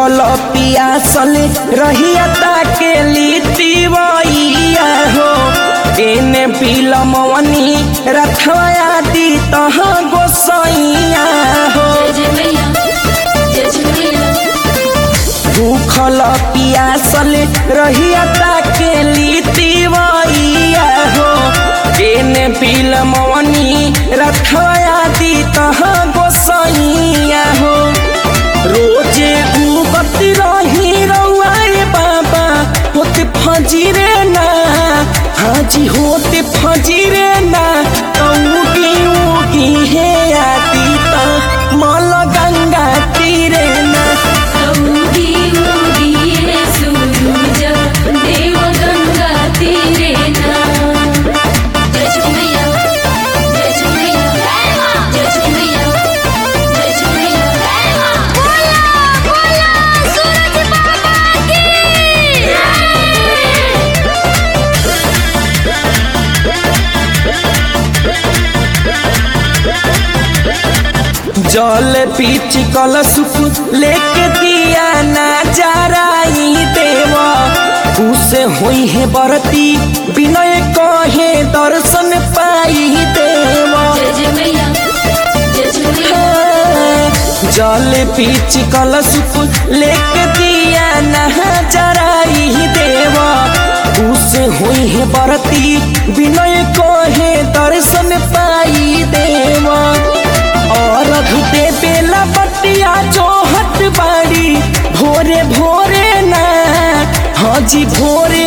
भूखल पियासल रहिया ताके लिटिवैया हो एने बिलमवनी रथया दी तह गोसैया हो जय मैया जय जय मैया भूखल पियासल रहिया ताके लिटिवैया हो एने बिलमवनी रथया दी तह गोसैया हो रोजे उगत रही रउआए बाबा होते फजीरे ना हाजी होते फजीरे ना उगी उगी हे आती ता मल गंगा तीरे ना उगी उगी है सूरज देव गंगा तीरे ना जय जय मैया जय जय मैया जय जय मैया जय जय मैया बोला बोला सूरज बाबा की जल पीच कलश लेके दिया ना जराई देवा उसे हुई है बरती विनय कहे दर्शन पाई देवा जय जय मैया जय जय मैया जल पीच कलश लेके दिया नहा जराई देवा उसे हुई है बरती विनय कहे दर्शन पाई देवा और दे बेला बटिया जोहत बाड़ी भोरे भोरे ना हाजी भोरे